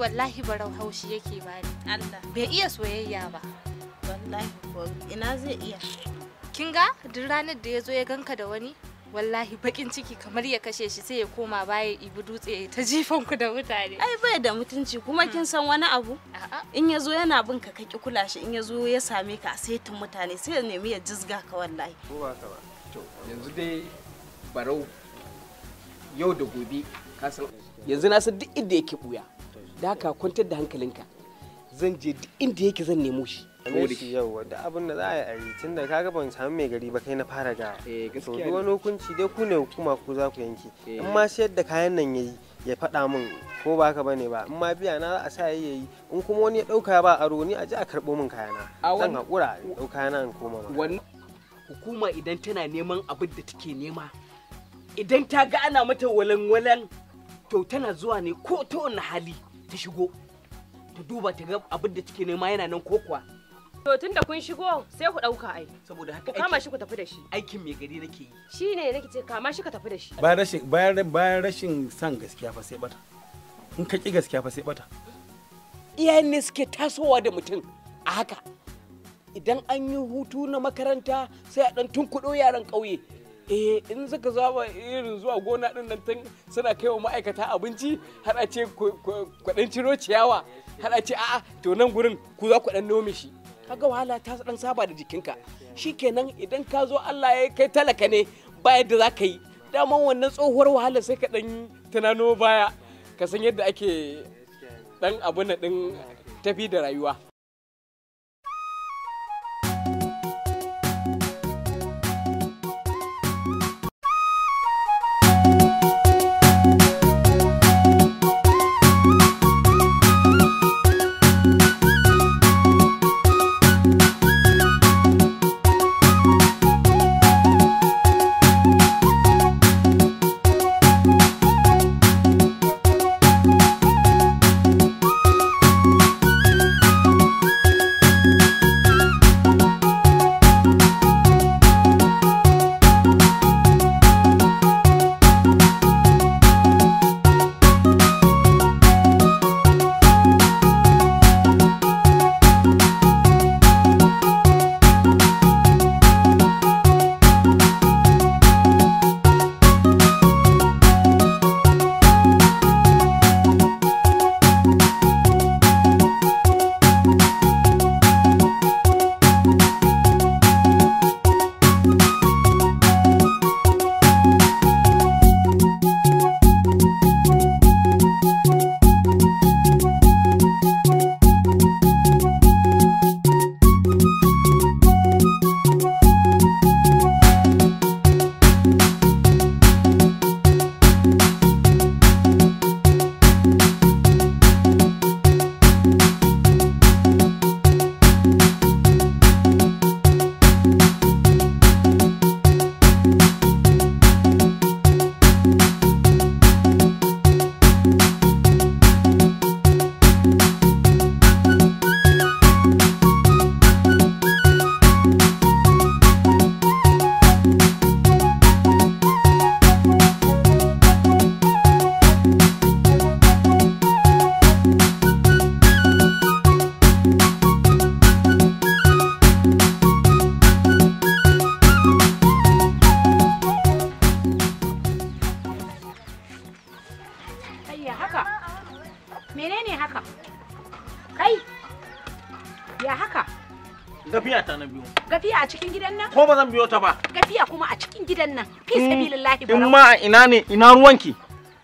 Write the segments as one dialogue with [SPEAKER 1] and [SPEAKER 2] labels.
[SPEAKER 1] wallahi barau haushi yake bani
[SPEAKER 2] Allah
[SPEAKER 1] bai iya soyayya ba
[SPEAKER 2] wallahi ko ina zai iya
[SPEAKER 1] kin ga duk ranar da ya zo ya ganka da wani wallahi bakin ciki kamar ya kashe shi sai ya koma baya ya ibi dutse ya ta jifan ku da mutane
[SPEAKER 2] ai bai da mutunci kuma kin san wani abu
[SPEAKER 1] a'a
[SPEAKER 2] in ya zo yana bin ka ka ki kula shi in ya zo ya same ka a saitin mutane sai ya nemi ya jizga ka wallahi
[SPEAKER 3] ko ba ka ba
[SPEAKER 4] to yanzu dai barau yau da gobe ka san yanzu na san duk inda yake buya da haka kwantar da hankalinka zan je duk inda yake zan nemo shi
[SPEAKER 3] ne shi yau da abin da za a yi a yi tun da kaga ban samu mai gari ba kai na fara ga
[SPEAKER 4] eh
[SPEAKER 3] to
[SPEAKER 4] gaskiya
[SPEAKER 3] duk
[SPEAKER 4] ne.
[SPEAKER 3] wani hukunci dai ku ne hukuma ku za ku yanke
[SPEAKER 4] Eh.
[SPEAKER 3] in ma sayar da kayan nan yayi ya faɗa min ko ba haka bane ba in ma biya na za a sa yayi yayi in kuma wani ya ɗauka ba aro ni a ji a karɓo min kayana
[SPEAKER 4] A
[SPEAKER 3] zan
[SPEAKER 4] wani-
[SPEAKER 3] haƙura in ɗau kayana in koma ma
[SPEAKER 4] wannan hukuma idan tana neman abin da take nema idan ta ga ana mata walan-walan to tana zuwa ne ko ta wani hali ta shigo ta duba ta ga abin da take nema yana nan ko kuwa
[SPEAKER 5] To tun da kun shigo sai ku ɗauka ai.
[SPEAKER 4] saboda
[SPEAKER 5] Ku
[SPEAKER 4] haka
[SPEAKER 5] kama
[SPEAKER 4] aikin,
[SPEAKER 5] shi ku tafi da shi.
[SPEAKER 4] aikin mai gari nake yi
[SPEAKER 5] Shi ne nake ce kama shi ka tafi da shi.
[SPEAKER 6] bayan rashin bayan bayan rashin san gaskiya fa sai bata in ka ki gaskiya fa sai bata
[SPEAKER 4] iyayen ne suke tasowa da mutum a haka idan an yi hutu na makaranta sai a dan tunkuɗo yaran ƙauye eh in suka zaba irin zuwa gona din nan tun suna kai wa ma'aikata abinci har a ce kwaɗan ciro ciyawa har a ce a'a to nan gurin ku za ku ɗan nome shi kaga wahala ta dan saba da jikinka shikenan idan ka zo Allah ya kai talaka ne ba yadda za ka yi daman wannan tsohuwar wahala sai ka dan tunano baya ka san yadda ake dan abu na din tafi da rayuwa
[SPEAKER 7] Ayya haka. Menene haka? Kai. Ya haka?
[SPEAKER 8] Gafiya ta na biyu.
[SPEAKER 7] Gafiya a cikin gidan nan?
[SPEAKER 8] Ko ba zan biyo ta ba.
[SPEAKER 7] Gafiya kuma a cikin gidan nan. Fi
[SPEAKER 8] Mm,
[SPEAKER 7] sabilillahi
[SPEAKER 8] In
[SPEAKER 7] barau.
[SPEAKER 8] ma a ina ne ina ruwanki?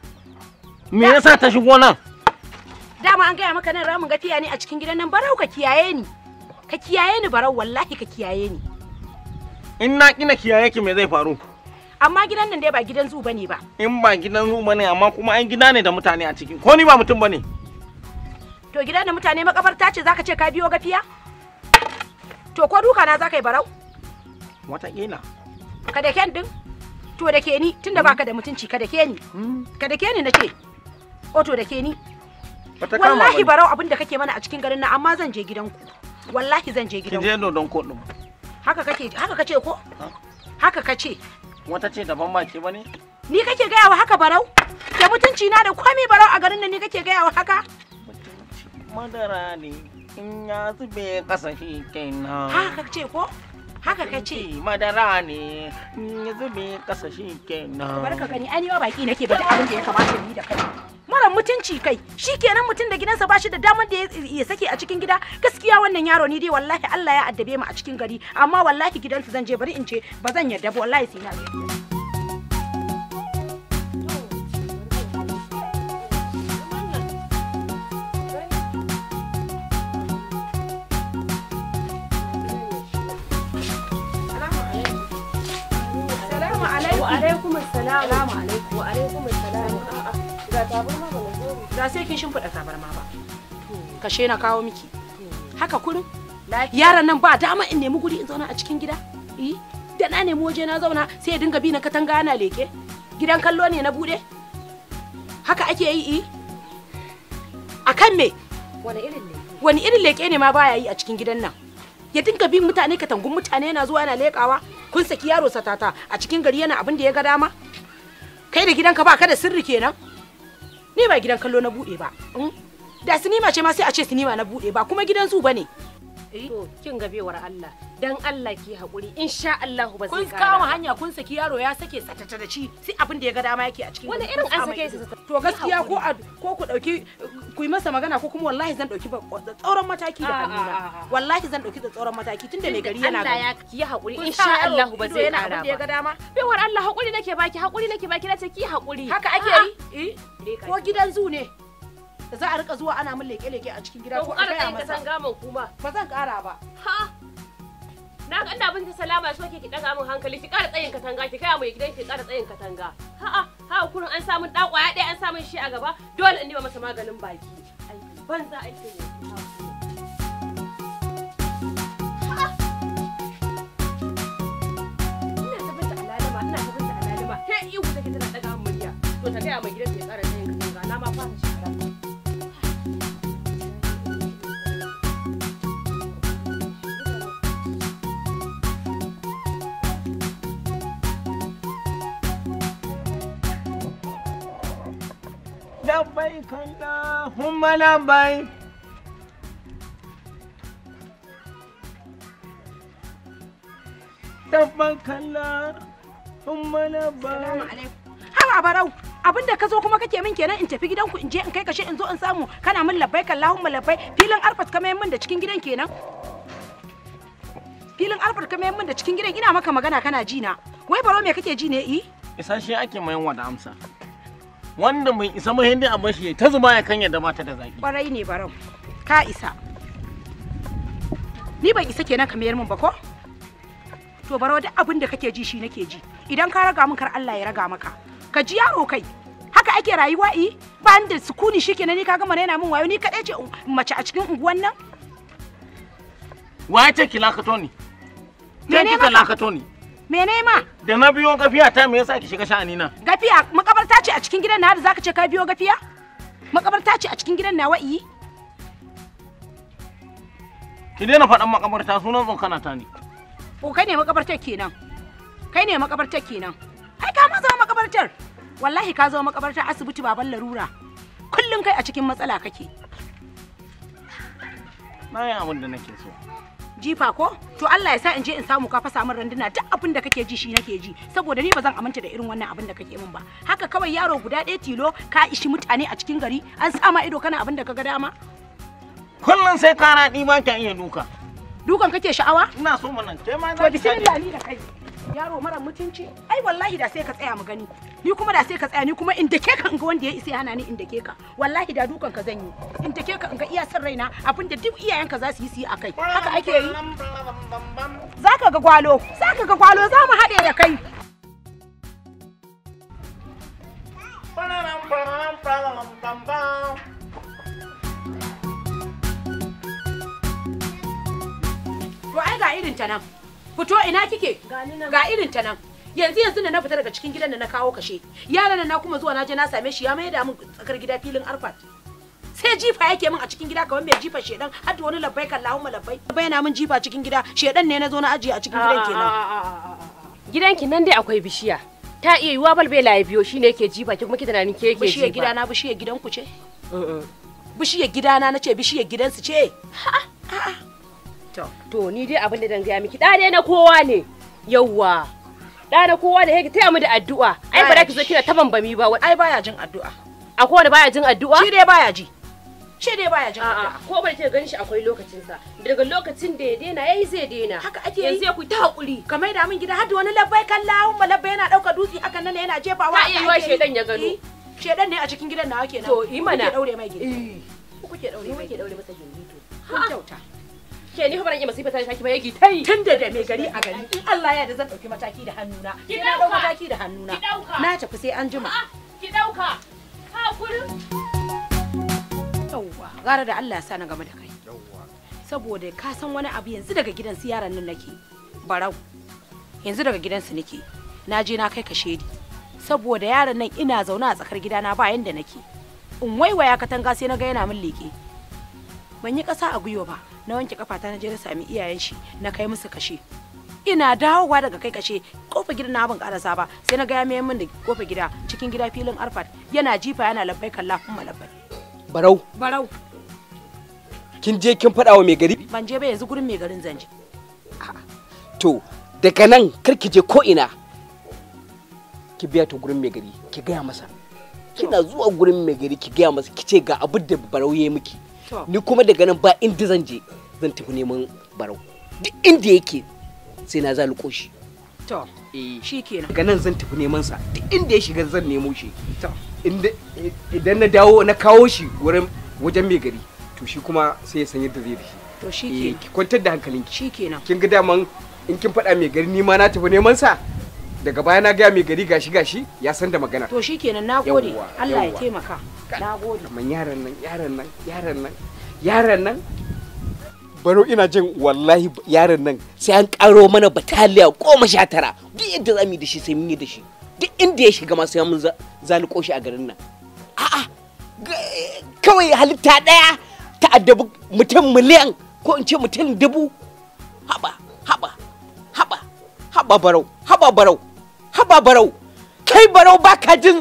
[SPEAKER 8] Me yasa ta shigo nan?
[SPEAKER 7] Dama an gaya maka nan ramin gafiya ne a cikin gidan nan barau ka kiyaye ni. Ka kiyaye ni barau wallahi ka kiyaye ni.
[SPEAKER 8] In na kina kiyaye ki me zai faru?
[SPEAKER 7] Amma gidan nan dai ba gidan zu bane ba.
[SPEAKER 8] In ba gidan ruwa ne amma kuma an gida ne da mutane a ciki. Ko ni ba mutum bane.
[SPEAKER 7] To gidan da mutane makabarta ce zaka ce ka biyo gafiya? To ko duka na zaka yi barau?
[SPEAKER 8] Wataƙila.
[SPEAKER 7] Ka da ken din? To da ke ni tunda baka da mutunci ka da ke ni. Ka da ke ni nace. O to da ke ni.
[SPEAKER 8] Bata kama
[SPEAKER 7] Wallahi
[SPEAKER 8] bane.
[SPEAKER 7] barau abin da kake mana a cikin garin nan amma zan je gidanku. Wallahi zan je
[SPEAKER 8] Ki
[SPEAKER 7] gidanku.
[SPEAKER 8] je dodon koɗin.
[SPEAKER 7] Haka kake haka kace ko? Haka kace.
[SPEAKER 8] Wata ce daban ba ke bane?
[SPEAKER 7] Ni kake gaya wa haka barau? Da mutunci na da komai barau a garin nan ni kake gaya wa haka?
[SPEAKER 8] madara ne in ya zube kasa shi kenan
[SPEAKER 7] haka ce ko haka ka ce
[SPEAKER 8] Abinci madara ne in ya zube kasa shi kenan
[SPEAKER 7] barka gani ai ni ma baki nake ba duk abin da ya kamata ni da kai mara mutunci kai shikenan mutum da gidansa ba shi da damar da ya- ya sake a cikin gida gaskiya wannan yaro ni dai wallahi Allah ya addabe mu a cikin gari amma wallahi gidansu zan je bari in ce ba zan yarda ba wallahi sai na je Salamu alaikum.
[SPEAKER 5] Wa alaikum assalam. Salamu alaikum. Wa alaikum assalam. A'a, ga tabarma ba na zo.
[SPEAKER 7] Ba sai kin shimfiɗa tabarma ba. Kashe na kawo miki. Haka kurin. Yaron nan ba dama in nemi guri in zauna a cikin gida. Eh, da na nemi waje na zauna sai ya dinga bi na katanga yana leke. Gidan kallo ne na bude. Haka ake yi eh. A kan me?
[SPEAKER 5] Wani irin ne?
[SPEAKER 7] Wani irin leke ne ma baya yi a cikin gidan nan? Ya dinga bin mutane katangun mutane yana zuwa yana lekawa. Kun saki yaro satata a cikin gari yana abin da ya ga dama? Kai da gidanka ba ka da sirri kenan? Ni ba gidan kallo na bude ba. mm? Da sinima ce ma sai a ce sinima na bude ba kuma gidan zu bane.
[SPEAKER 5] To, kin ga bewar Allah. Dan Allah ki haƙuri. Insha Allah ba
[SPEAKER 7] Kun
[SPEAKER 5] zai
[SPEAKER 7] kama
[SPEAKER 5] ƙara.
[SPEAKER 7] hanya kun saki yaro ya sake satata da ci sai abin da ya ga dama yake a cikin
[SPEAKER 5] Wani
[SPEAKER 7] gari.
[SPEAKER 5] irin
[SPEAKER 7] Kun
[SPEAKER 5] an
[SPEAKER 7] sa
[SPEAKER 5] sake
[SPEAKER 7] mai
[SPEAKER 5] shi
[SPEAKER 7] ido.
[SPEAKER 5] satata?
[SPEAKER 7] To gaskiya ko a ko ku dauki ku yi masa magana ko kuma wallahi zan dauki ba- tsauran mataki da
[SPEAKER 5] A, a,
[SPEAKER 7] hannuna.
[SPEAKER 5] a, a.
[SPEAKER 7] Wallahi zan dauki da tsauran mataki tunda mai gari yana
[SPEAKER 5] Allah
[SPEAKER 7] gari.
[SPEAKER 5] ya ki haƙuri.
[SPEAKER 7] Kun
[SPEAKER 5] Insha
[SPEAKER 7] sa yaro
[SPEAKER 5] Allah ba
[SPEAKER 7] ido
[SPEAKER 5] zai
[SPEAKER 7] yana
[SPEAKER 5] ƙara
[SPEAKER 7] abin da ya ga
[SPEAKER 5] ba.
[SPEAKER 7] dama.
[SPEAKER 5] Bewar Allah haƙuri nake baki, haƙuri nake baki na ce ki haƙuri.
[SPEAKER 7] Haka ake
[SPEAKER 5] A'a.
[SPEAKER 7] yi? Eh? Ko gidan zu ne? Da za a rika zuwa ana min leke-leke a cikin gida
[SPEAKER 5] To
[SPEAKER 7] ko
[SPEAKER 5] ku
[SPEAKER 7] a
[SPEAKER 5] ƙara
[SPEAKER 7] gaya
[SPEAKER 5] tsayin
[SPEAKER 7] masa.
[SPEAKER 5] kasan gaman kuma.
[SPEAKER 7] Ba zan kara ba.
[SPEAKER 5] Ha! Na ga ina binta salama so ke ki daga min hankali ki ƙara tsayin katanga ki kai mai gidan ki ƙara tsayin katanga. Ha'a, ha kurin an samu ɗan ƙwaya ɗaya an samu shi a gaba dole in nima masa maganin baki. Aiki banza aiki ne. Ina ta binta alalama, ina ta binta alalama. Ke ihu take tana daga min murya. To ta gaya mai gidan ki ya ƙara tsayin katanga na ma fara shara.
[SPEAKER 8] labbai kalla humma labbai labbai kalla humma
[SPEAKER 7] Salamu
[SPEAKER 8] labbai
[SPEAKER 7] alaikum. Haba barau, abin da ka zo kuma kake min kenan in tafi gidanku in je in kai kashe in zo in samu kana min labbai kallahumma labbai filin arfat ka mayan min da cikin gidan kenan. Filin arfat ka mayan min da cikin gidan ina maka magana kana ji na. Wai baro me kake ji ne i?
[SPEAKER 8] isa shi ake mayan wa da amsa wanda bai isa ba hindi a bashi ta zuba ya kan yadda mata da zaki
[SPEAKER 7] Kwarai ne barau. Ka isa. Ni ban isa kenan ka mayar min ba ko? To barau duk abin da kake ji shi nake ji. Idan ka raga min kar Allah ya raga maka. Ka ji yaro kai. Haka ake rayuwa i? Ba ni da sukuni shikenan ni ka gama raina min wayo ni kadai ce un- mace a cikin unguwan nan.
[SPEAKER 8] wa ya ce ki lakato ni ke
[SPEAKER 7] Mene
[SPEAKER 8] kika
[SPEAKER 7] maka?
[SPEAKER 8] lakato ni
[SPEAKER 7] Mene ma?
[SPEAKER 8] da na biyo gafiya ta me yasa ki shiga sha'ani na
[SPEAKER 7] Gafiya makabarta ce a cikin gidan na da zaka ce ka biyo gafiya? Makabarta ce a cikin gidan nawa i?
[SPEAKER 8] ki daina faɗan makabarta sunan tsokana ta ne
[SPEAKER 7] Ko kai ne makabartar kenan. Kai ne makabartar kenan. Ai ka ma zama makabartar. Wallahi ka zama makabartar asibiti baban larura. Kullum kai a cikin matsala kake.
[SPEAKER 8] na yi abin da nake so
[SPEAKER 7] Jifa ko? To Allah ya sa in je in samu ka fasa min randuna duk abin da kake ji shi nake ji saboda ni ba zan aminta da irin wannan abin da kake min ba. Haka kawai yaro guda ɗaya tilo ka ishi mutane a cikin gari an sa ma ido kana abin da ka ga dama.
[SPEAKER 8] kullum sai kana ɗi ba ki iya duka
[SPEAKER 7] Dukan kake sha'awa?
[SPEAKER 8] ina so mana ke ma
[SPEAKER 7] To
[SPEAKER 8] za ki sani.
[SPEAKER 7] bismillah ni da kai. Yaro mara mutunci. Ai wallahi da sai ka tsaya mu gani. Ni kuma da sai ka tsaya ni kuma in dake ka in ga wanda ya isa ya hana ni in dake ka. Wallahi da dukan ka zan yi. In dake ka in ga iya san raina abinda duk iyayenka za su yi su yi akai. Haka ake yi. Zaka ga gwalo. Zaka ga gwalo za mu haɗe da kai. To ai ga irin ta nan. Fito ina kike? Ga irin ta nan. Yanzu yanzu da na fita daga cikin gidan da na kawo kashe. Yaran na kuma zuwa na je na same shi ya mai da min tsakar gida filin arfat. Sai jifa yake min a cikin gida kamar mai jifa shedan har da wani labbai kan Allahumma labbai. Bayyana min jifa cikin gida shedan ne na zo na ajiye a cikin gidan kenan.
[SPEAKER 5] Gidanki nan dai akwai bishiya. Ta iya yiwa balbela ya biyo shine yake jifa ki kuma ki tunanin ke yake
[SPEAKER 7] Bishiyar
[SPEAKER 5] jifa.
[SPEAKER 7] gida na bishiyar gidan ku ce? bishiyar gidana na ce bishiyar gidansu ce
[SPEAKER 5] To ni dai abin da dan gaya miki da dai na kowa ne. Yawwa. Da na kowa ne yake taya mu da addu'a. Ai ba za ki zo kina ta bambami ba.
[SPEAKER 7] ai baya jin addu'a
[SPEAKER 5] Akwai wanda baya jin addu'a?
[SPEAKER 7] shi dai baya ji shi dai baya jin
[SPEAKER 5] A'a,
[SPEAKER 7] addu'a
[SPEAKER 5] ko bar ki ganin shi akwai lokacin sa. Daga lokacin da ya daina yayi zai daina.
[SPEAKER 7] haka ake
[SPEAKER 5] Yanzu
[SPEAKER 7] yi
[SPEAKER 5] ya ku ta hakuri.
[SPEAKER 7] ka maida min gida har da wani labbai kalla umma labbai yana dauka dutse hakan nan yana jefawa
[SPEAKER 5] Ta iya
[SPEAKER 7] haka
[SPEAKER 5] yiwa
[SPEAKER 7] ake yi.
[SPEAKER 5] shedan ya gano.
[SPEAKER 7] Eh, shedan ne a cikin gidan nawa kenan
[SPEAKER 5] To, yi mana.
[SPEAKER 7] kuke daure mai gida
[SPEAKER 5] Eh.
[SPEAKER 7] kuke daure
[SPEAKER 5] Ni
[SPEAKER 7] mai
[SPEAKER 5] muke
[SPEAKER 7] gida
[SPEAKER 5] daure masa gindi to.
[SPEAKER 7] kun kyauta
[SPEAKER 5] Ke ni fa ban iya masifa ta shaki ba yake tai.
[SPEAKER 7] tun da da mai gari a gari in Allah ya da zan dauki mataki da hannuna
[SPEAKER 5] Ki
[SPEAKER 7] sai na dau
[SPEAKER 5] ɗauka.
[SPEAKER 7] mataki da hannuna
[SPEAKER 5] Ki ɗauka.
[SPEAKER 7] na tafi sai an jima
[SPEAKER 5] A'a, ki dauka. Ha kullum.
[SPEAKER 7] yawwa gara da Allah ya sa na game da kai saboda ka san wani abu yanzu daga gidan su yaran nan nake barau yanzu daga gidansu nake na je na kai ka shedi saboda yaron nan ina zaune a tsakar gidana ba yanda nake in waiwaya katanga sai na ga yana min leke ban yi ƙasa a gwiwa ba na wanke kafata na je na sami iyayen shi na kai musu kashe ina dawowa daga kai kashe kofa gidan na ban karasa ba sai na ga ya mayar min da kofa gida cikin gida filin arfat yana jifa yana labbai kalla kuma labbai
[SPEAKER 4] barau
[SPEAKER 7] barau
[SPEAKER 4] kin je kin faɗa wa mai gari
[SPEAKER 7] ban je ba yanzu gurin mai garin zanje
[SPEAKER 4] to daga nan kar ki je ko ina ki biya ta gurin mai gari ki gaya masa kina zuwa gurin mai gari ki gaya masa ki ce ga abin da barau ya yi miki
[SPEAKER 7] To.
[SPEAKER 4] ni kuma daga nan ba inda zan je zan tafi neman barau duk inda yake sai na zaluko shi
[SPEAKER 7] to
[SPEAKER 4] eh
[SPEAKER 7] shikenan
[SPEAKER 4] daga nan zan tafi neman sa duk inda ya shiga zan nemo shi
[SPEAKER 7] to
[SPEAKER 4] inda idan na dawo na kawo shi wurin wajen mai gari to shi kuma sai ya san yadda zai da shi
[SPEAKER 7] to
[SPEAKER 4] eh
[SPEAKER 7] shikenan
[SPEAKER 4] ki kwantar da hankalinki
[SPEAKER 7] shikenan
[SPEAKER 4] kin ga daman in kin faɗa mai gari ni ma na tafi neman sa daga baya na gaya mai gari gashi gashi ya san da magana
[SPEAKER 7] to shikenan nagode
[SPEAKER 4] Yawwa,
[SPEAKER 7] Allah ya
[SPEAKER 4] yawwa.
[SPEAKER 7] taimaka nagode
[SPEAKER 4] amma yaran nan yaran nan yaran nan yaran nan baro ina jin wallahi yaran nan sai an karo mana bataliya goma sha tara duk yadda za mu yi da shi sai mun yi da shi duk inda ya shiga ma sai mun za- zaluko shi a garin nan a'a ga- kawai halitta ɗaya ta addabi mutum miliyan ko in ce mutum dubu haba haba haba haba barau haba barau haba barau kai barau baka jin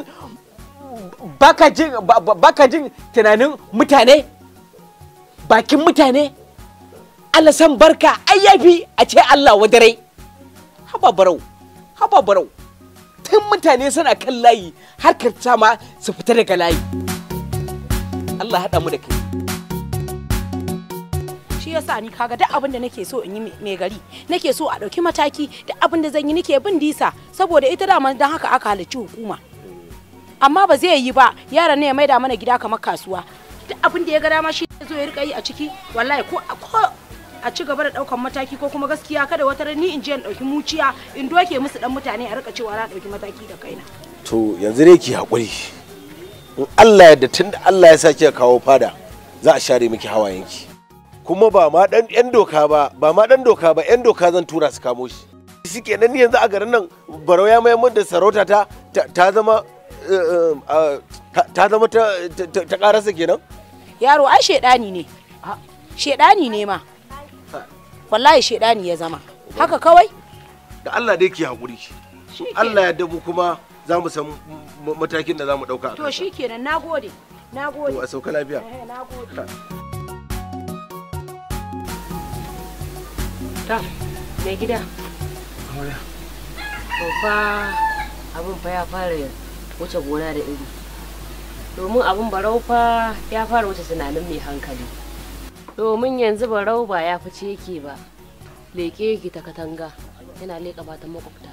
[SPEAKER 4] baka jin ba- ba- baka jin tunanin mutane bakin mutane Allah san barka ai yafi a ce Allah wadare haba barau haba barau tun mutane suna kan layi har ka sama su fita daga layi Allah haɗa mu da kai
[SPEAKER 7] shi yasa ni kaga duk abin da nake so in yi mai gari nake so a ɗauki mataki duk abin da zan yi nake bin disa saboda ita dama don haka aka halarci hukuma amma ba zai yi ba yaran ne ya maida mana gida kamar kasuwa duk abin da ya ga dama shi zo ya rika yi a ciki wallahi ko ko a ci gaba da daukan mataki ko kuma gaskiya kada wata ran ni in je in dauki muciya in doke musu dan mutane a rika cewa na dauki mataki da kaina
[SPEAKER 9] to yanzu dai ki haƙuri in Allah yadda tun da Allah ya sa kika kawo fada za a share miki hawayenki kuma ba ma dan yan doka ba ba ma dan doka ba yan doka zan tura su kamo shi shi kenan ni yanzu a garin nan barau ya mayar min da sarauta ta ta- ta zama eh, eh, ah, ta- ta zama ta ta- ta karasa kenan
[SPEAKER 7] yaro ai shedani ne shedani ne ma wallahi shedani ya zama haka kawai
[SPEAKER 9] da Allah dai ki haƙuri In Allah ya dabu kuma za mu san m- matakin da za mu ɗauka a
[SPEAKER 7] to
[SPEAKER 9] kansa.
[SPEAKER 7] shikenan nagode nagode
[SPEAKER 9] to a sauka lafiya
[SPEAKER 7] eh nagode
[SPEAKER 5] Ta, mai gida. To fa abin fa ya fara wuce gona da iri. Domin abin barau fa ya fara wuce tunanin mai hankali. Domin yanzu barau ba ya fice yake ba. Leƙe yake ta katanga. Yana leƙa matan makwabta.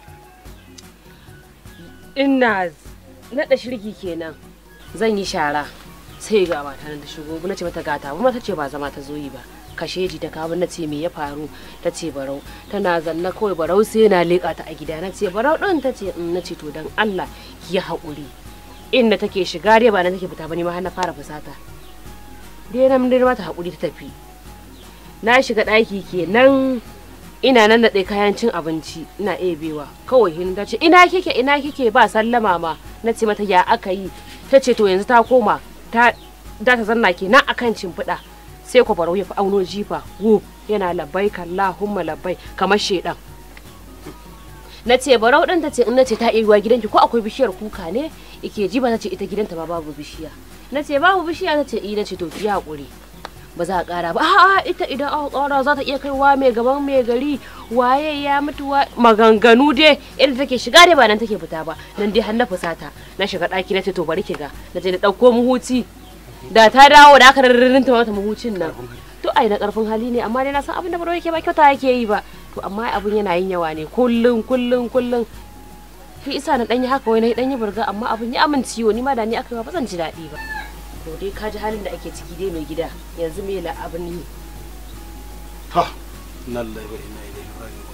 [SPEAKER 5] Ina naɗa shirki kenan. Zan yi shara. Sai ga mata nan ta shigo. Na ce mata gata. Kuma ta ce ba zama ta zo yi ba. kasheji ta kawo na ce me ya faru ta ce barau tana zanna kawai barau sai yana leƙa ta a gida na ce barau ɗin ta ce na ce to dan Allah ya haƙuri inda take shiga dai ba na take fita ba ne ma har na fara fusata dai na mun mata haƙuri ta tafi na shiga ɗaki kenan ina nan da kayan cin abinci ina ebewa kawai hin ta ce ina kike ina kike ba sallama ma na ce mata ya aka yi ta ce to yanzu ta koma ta da ta zanna kenan akan cimfiɗa sai ku barau ya fi auno jifa wu yana labbai kallahumma labbai kamar shedan na ce barau ɗin ta ce in na ce ta iya gidanki ko akwai bishiyar kuka ne ike jiba ta ce ita gidanta ma babu bishiya na ce babu bishiya ta ce i na ce to ki haƙuri ba za a ƙara ba a'a ita idan aka ƙara za ta iya kaiwa mai gaban mai gari waye ya mutu wa maganganu dai irin take shiga dai ba nan take fita ba nan dai har na fusata na shiga ɗaki na ce to bari ki ga na je na ɗauko muhuci da ta dawo da aka rarrinta mata muhucin nan to ai na ƙarfin hali ne amma dai na san abin da baro yake ba kyauta yake yi ba to amma abin yana yin yawa ne kullum kullum kullum shi isa na ɗanyi haka wai na ɗanyi burga amma abin ya min ciwo ni ma da ni aka yi ba zan ji daɗi ba to dai ka ji halin da ake ciki dai mai gida yanzu me la abin yi
[SPEAKER 6] ha nan lai wa ina ilaihi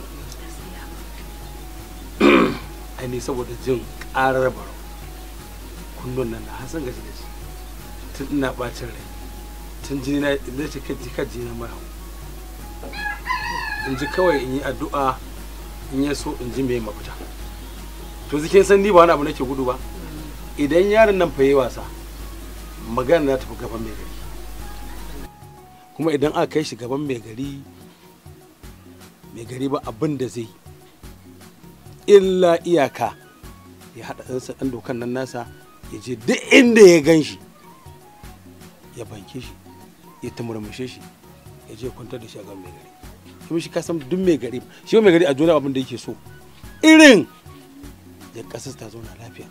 [SPEAKER 6] raji'un ai ni saboda jin karar baro kullun nan na hasan gaji gaji tun ina bacin rai tun jini na zai ce kai jika jini na mai hau in ji kawai in yi addu'a in ya so in ji me mafita to zikin san ni ba wani abu nake gudu ba idan yaron nan fa yi wasa magana za ta fi gaban mai gari kuma idan aka kai shi gaban mai gari mai gari ba abin da zai illa iyaka ya haɗa ɗansa ɗan dokan nan nasa ya je duk inda ya gan shi ya banke shi ya tumurmushe shi ya je kwantar da shi a gaban mai gari kuma shi kasan duk mai gari shi mai gari a duniya abin da yake so irin ya ƙasar ta zauna lafiya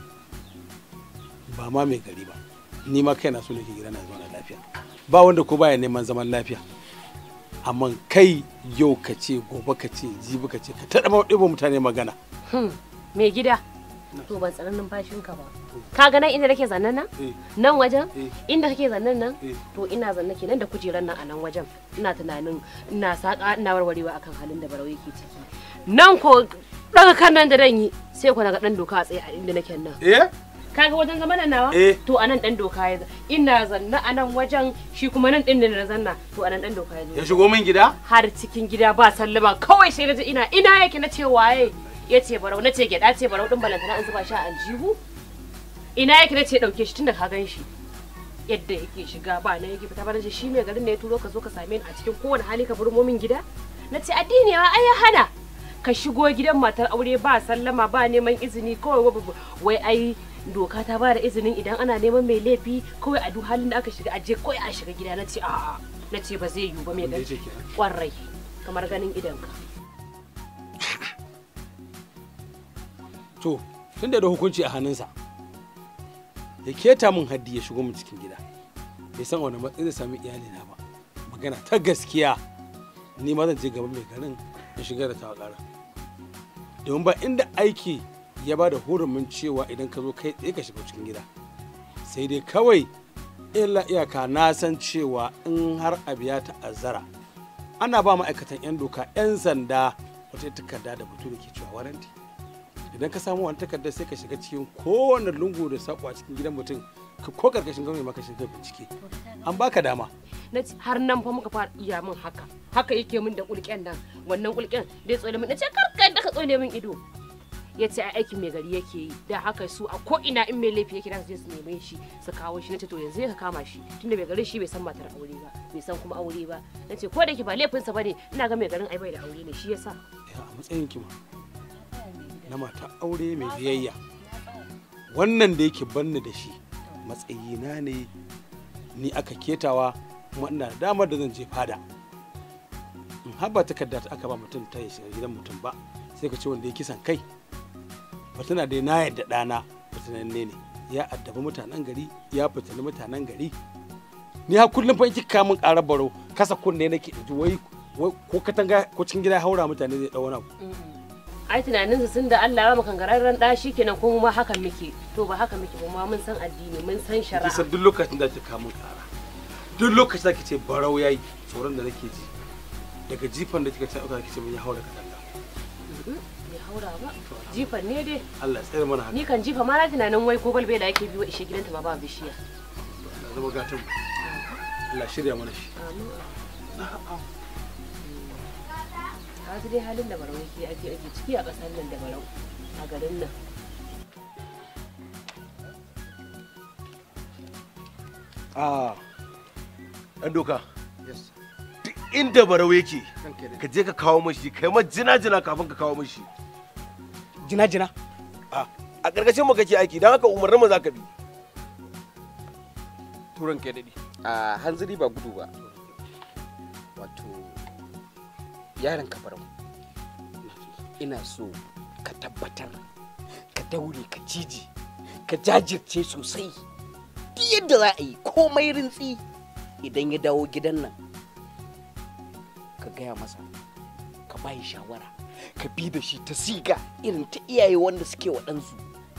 [SPEAKER 6] ba ma mai gari ba ni ma kaina so nake gida na zauna lafiya ba wanda ko baya neman zaman lafiya amma kai yau ka ce gobe ka ce jibi ka ce ka taɗa ɗiba mutane magana
[SPEAKER 5] mai gida to ban tsaron numfashinka ba ka ga nan inda nake zannan nan nan wajen inda kake zannan nan to ina zanne kenan da kujeran nan a nan wajen ina tunanin ina saka ina warwarewa akan halin da barau yake ciki nan ko daga kan nan da dan yi sai ko daga dan doka a tsaye a inda nake nan
[SPEAKER 6] eh
[SPEAKER 5] kaga wajen zama nan nawa
[SPEAKER 6] Eh.
[SPEAKER 5] to anan dan doka ya ina zanna a nan wajen shi kuma nan din da na zanna to anan dan doka ya zo
[SPEAKER 6] ya shigo min gida
[SPEAKER 5] har cikin gida ba sallama kawai sai na ji ina ina yake na ce waye ya ce barau na ce gyada ce barau din balantana an zuba shi a aljihu ina yake na ce dauke shi tunda ka gan shi yadda yake shiga ba na yake fita ba na ce shi mai garin ne ya turo ka zo ka same ni a cikin kowane hali ka burmo min gida na ce addini wa ai ya hana ka shigo gidan matar aure ba sallama ba neman izini kawai wa- wai ai doka ta ba da izinin idan ana neman mai laifi kawai a duk halin da aka shiga aje kawai a shiga gida na ce a'a na ce ba zai yiwu ba mai
[SPEAKER 6] Wanda ya
[SPEAKER 5] gari
[SPEAKER 6] ce kenan.
[SPEAKER 5] kwarai kamar ganin idanka
[SPEAKER 6] to tun da hukunci a hannunsa ya keta min haddi ya shigo min cikin gida bai san wani matsayi zai sami iyalina ba magana ta gaskiya ni ma zan je gaban mai garin in shiga da tawa ƙara domin ba inda aiki ya ba da hurumin cewa idan ka zo kai tsaye ka shiga cikin gida sai dai kawai illa iyaka na san cewa in har abu ya ta'azzara ana ba ma'aikatan 'yan doka 'yan sanda wata takarda da batu da ke cewa waranti idan ka samu wani takardar sai ka shiga cikin kowane lungu da sako a cikin gidan mutum ka- ko karkashin gwamnati maka shiga bincike an baka dama
[SPEAKER 5] na ce har nan fa muka fara iya min haka haka yake min da kulken nan wannan kulken da ya tsole min na ce kar ka yadda ka tsole min ido ya ce ai aikin mai gari yake yi da haka su a ko ina in mai laifi yake da su je su neme shi su kawo shi na ce to yanzu ya ka kama shi tunda mai garin shi bai san matar aure ba bai san kuma aure ba na ce ko da yake ba laifinsa bane ina ga mai garin ai bai da aure ne shi yasa
[SPEAKER 6] ya a matsayin kima na mata aure mai biyayya wannan da yake banni da shi matsayina ne ni aka ketawa kuma ina da damar da zan je fada in haba takarda ta aka ba mutum ta ya shiga gidan mutum ba sai ka ce wanda ya kisan kai batuna dai na yadda ɗana fitinanne ne ya addaba mutanen gari ya fitini mutanen gari ni har kullum fa in kika min ƙarar baro kasa kunne nake in ji wai wai ko katanga ko cikin gida ya haura mutane zai ɗau wani abu
[SPEAKER 5] ai tunaninsa sun da Allah ya maka gararren da shi kenan kuma ma hakan muke to ba haka muke ba ma mun san addini mun san shari'a
[SPEAKER 6] kisan duk lokacin da kika kamun ƙara duk lokacin da kike ce barau yayi tsoron da nake ji daga jifan da kika ce aka kike mun ya haura katanga
[SPEAKER 5] bai haura ba jifan ne dai
[SPEAKER 6] Allah ya tsare mana haka
[SPEAKER 5] ni kan jifa ma na tunanin wai ko balbela yake biyo ishe gidanta ma ba bishiya
[SPEAKER 6] Allah zama gatan mu Allah shirya mana shi
[SPEAKER 5] ka ji dai halin da barau yake ake ake ciki a ƙasar nan da barau a garin nan
[SPEAKER 9] a ɗan doka duk inda barau yake ka je ka kawo mashi kai ma jina jina kafin ka kawo mashi
[SPEAKER 6] jina jina
[SPEAKER 9] a a ƙarƙashin mu kake aiki don haka umarnin mu za ka bi
[SPEAKER 6] turan kai daɗi
[SPEAKER 4] a hanzari ba gudu ba wato yaron kafarau ina so ka tabbatar ka daure ka cije ka jajirce sosai duk yadda za a yi komai rintsi idan ya dawo gidan nan ka gaya masa ka bayi shawara ka bi da shi ta siga irin ta iyaye wanda suke wa ɗansu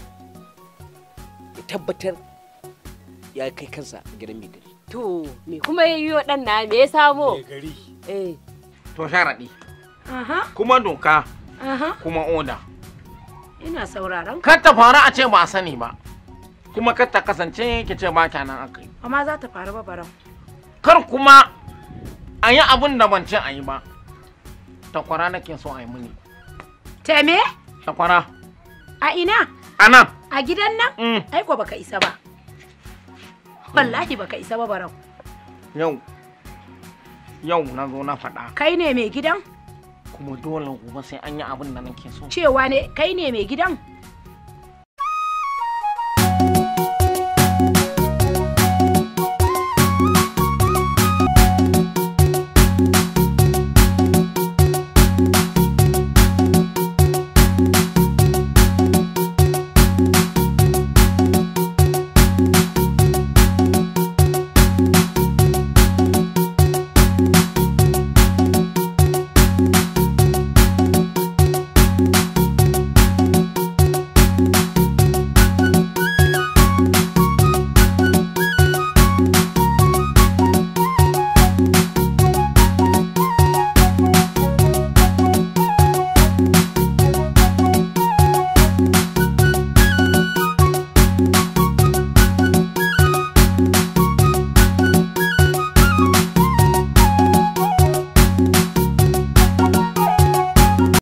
[SPEAKER 4] ya tabbatar ya kai kansa gidan mai gari
[SPEAKER 5] To, me kuma ya yi wa ɗan na me ya samo?
[SPEAKER 6] gari
[SPEAKER 5] Eh.
[SPEAKER 8] to sharaɗi
[SPEAKER 7] Aha,
[SPEAKER 8] kuma doka
[SPEAKER 7] aha,
[SPEAKER 8] kuma oda
[SPEAKER 7] ina sauraron.
[SPEAKER 8] kar ta faru a ce ba a sani ba kuma kar ta kasance ki ce ba nan aka yi
[SPEAKER 7] Amma za ta faru ba barau.
[SPEAKER 8] kar kuma a yi abin da ban ce a yi ba takwara nake so a yi mini
[SPEAKER 7] Teme?
[SPEAKER 8] takwara
[SPEAKER 7] A ina?
[SPEAKER 8] a nan
[SPEAKER 7] A gidan nan?
[SPEAKER 8] Mm.
[SPEAKER 7] Ai ko baka isa ba. Wallahi baka isa ba barau.
[SPEAKER 8] yau yau na zo na faɗa
[SPEAKER 7] Kai ne mai gidan?
[SPEAKER 8] kuma dole gobe sai an yi abin da nake so
[SPEAKER 7] Cewa ne kai ne mai gidan?